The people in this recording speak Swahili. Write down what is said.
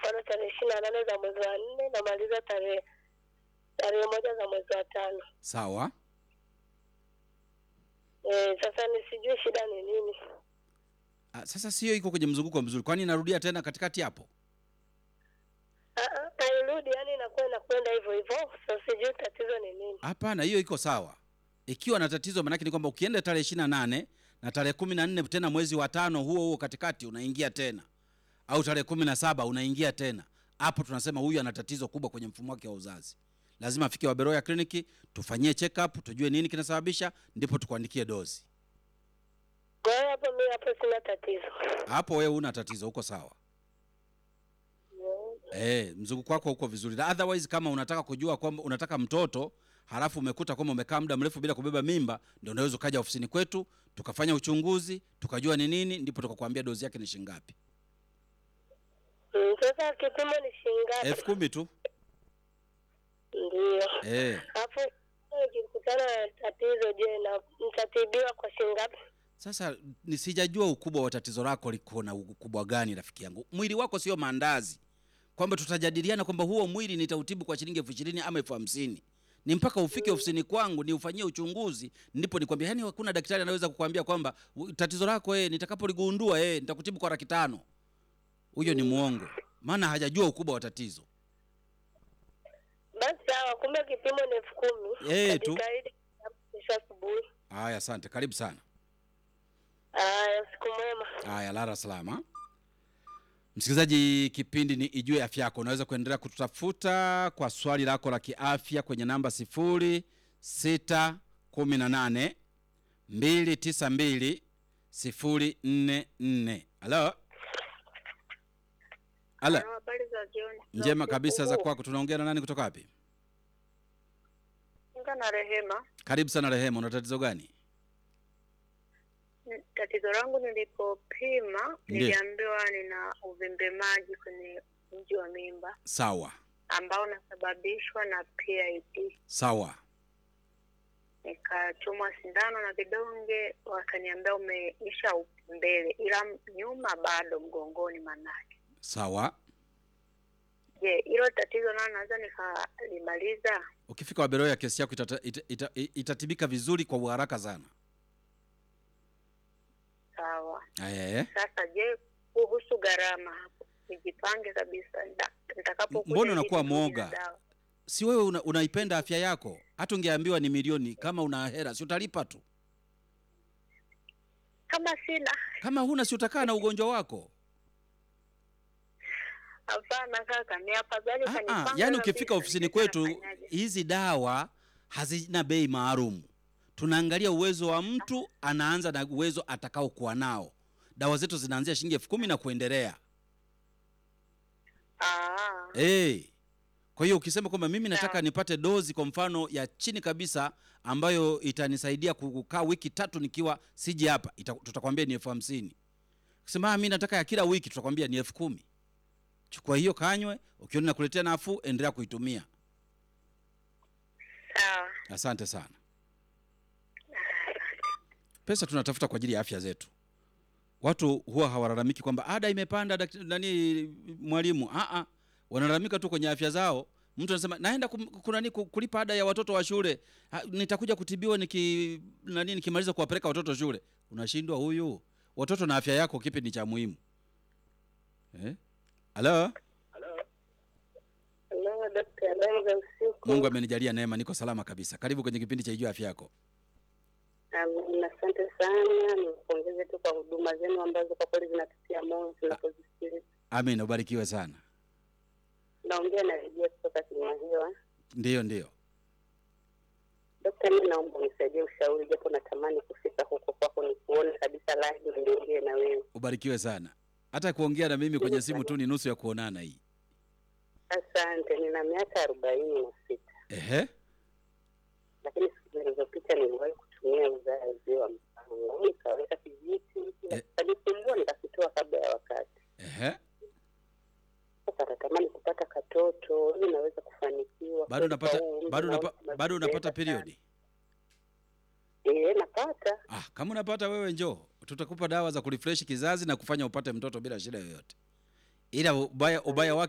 mfano tarehe ishirini na nane za mwezi wa nne namaliza tarehe tarehe moja za mwezi wa tano. Sawa. E, sasa nisijue shida ni nini. Ah, sasa sio iko kwenye mzunguko mzuri, kwani inarudia tena katikati hapo? Ah, ah, hairudi, yani inakuwa inakwenda hivyo hivyo. Sasa sijui tatizo ni nini. Hapana, hiyo iko sawa. Ikiwa na tatizo, maanake ni kwamba ukienda tarehe ishirini na nane na tarehe kumi na nne tena mwezi wa tano huo huo katikati unaingia tena, au tarehe kumi na saba unaingia tena, hapo tunasema huyu ana tatizo kubwa kwenye mfumo wake wa uzazi. Lazima afike Waberoya kliniki tufanyie check up, tujue nini kinasababisha, ndipo tukuandikie dozi. Kwa hiyo hapo mimi hapo sina tatizo. Hapo wewe una tatizo, uko sawa. Eh, mzunguko wako uko vizuri. Na Otherwise kama unataka kujua kwamba unataka mtoto halafu umekuta kwamba umekaa muda mrefu bila kubeba mimba, ndio unaweza ukaja ofisini kwetu tukafanya uchunguzi tukajua ni nini, ndipo tukakwambia dozi yake ni shilingi ngapi. Mm, sasa kipimo ni shilingi ngapi? elfu kumi tu. Ndio. Eh, Hapo nikikutana na tatizo, je, na nitatibiwa kwa shilingi ngapi? sasa nisijajua ukubwa wa tatizo lako liko na ukubwa gani, rafiki yangu. Mwili wako sio maandazi, kwamba tutajadiliana kwamba huo mwili nitautibu kwa shilingi elfu ishirini ama elfu hamsini ni mpaka ufike ofisini kwangu niufanyie uchunguzi, ndipo nikwambia. Yani hakuna daktari anaweza kukwambia kwamba "U- tatizo lako eh, nitakapoligundua eh, nitakutibu kwa laki tano. Huyo ni mwongo, maana hajajua ukubwa wa tatizo. Basi sawa, kumbe kipimo ni elfu kumi. Eh, tu. Nitajitahidi kesho asubuhi. Haya, asante, karibu sana. Haya, siku mwema. Haya, lala salama. Msikilizaji, kipindi ni Ijue Afya Yako. Unaweza kuendelea kututafuta kwa swali lako la kiafya kwenye namba sifuri sita kumi na nane mbili tisa mbili sifuri nne nne. Halo, halo, Habari za jioni. njema kabisa za kwako. Tunaongea na nani kutoka wapi? Kinga na Rehema. Karibu sana Rehema, una tatizo gani? N- Tatizo langu nilipopima Ndiyo. niliambiwa nina uvimbe maji kwenye mji wa mimba Sawa ambao unasababishwa na PID. sawa, Nikachomwa sindano na vidonge, wakaniambia umeisha mbele, ila nyuma bado mgongoni manake. sawa. Je, hilo tatizo nalo naweza nikalimaliza? Ukifika Waberoya, kesi yako itata, ita, ita, itatibika vizuri kwa uharaka sana. Sawa. Eh. Sasa je, kuhusu gharama hapo, nijipange kabisa nda- nitakapokuja Mbona ili unakuwa nirudi na mwoga? dawa. si wewe una, unaipenda afya yako hata ungeambiwa ni milioni kama una hera si utalipa tu Kama sina, kama huna si utakaa na ugonjwa wako hapana kaka, ni afadhali ah, ah, kanipanga yaani kabisa, ukifika ofisini nijue kwetu nafanyaje. hizi dawa hazina bei maalum tunaangalia uwezo wa mtu anaanza na uwezo atakaokuwa nao dawa zetu zinaanzia shilingi elfu kumi na kuendelea Ah, hey. kwa hiyo ukisema kwamba mimi nataka Sawa. nipate dozi kwa mfano ya chini kabisa ambayo itanisaidia kukaa wiki tatu nikiwa siji hapa ita, tutakwambia ni elfu hamsini ukisema "Ah, mi nataka ya kila wiki tutakwambia ni elfu kumi chukua hiyo kanywe ukiona nakuletea nafuu endelea kuitumia sawa. asante sana pesa tunatafuta kwa ajili ya afya zetu watu huwa hawalalamiki kwamba ada imepanda dakt- nani mwalimu Aa, wanalalamika tu kwenye afya zao mtu anasema naenda kum, kunani, ku- kulipa ada ya watoto wa shule ha, nitakuja kutibiwa niki nani nikimaliza kuwapeleka watoto shule unashindwa huyu watoto na afya yako kipi ni cha muhimu eh? halo Hello, Dr. Habari za usiku. mungu amenijalia neema niko salama kabisa karibu kwenye kipindi cha ijua afya yako Um, asante sana, nimpongeze tu kwa huduma zenu ambazo kwa kweli zinatutia moyo tunapozisikiliza. amin ubarikiwe sana Naongea na Rejea kutoka Kilimanjaro. ndiyo ndiyo Dokta, mimi naomba unisaidie ushauri, japo natamani kufika huko kwako nikuone kabisa live, niongee na wewe. ubarikiwe sana hata kuongea na mimi kwenye simu tu ni nusu ya kuonana hii Asante. Nina miaka arobaini na sita, ehe lakini siku zilizopita niliwahi kutumia uzazi wa mpango, nikaweka kijiti Eh. kanisumbua, nikakitoa kabla ya wakati. ehe Sasa natamani kupata katoto ili naweza kufanikiwa. bado Kweli unapata kwa huu umri bado naona unapa, tunazibeba bado unapata sana. periodi Eh, napata. ah kama unapata wewe njoo tutakupa dawa za kurefresh kizazi na kufanya upate mtoto bila shida yoyote ila ubaya ubaya wake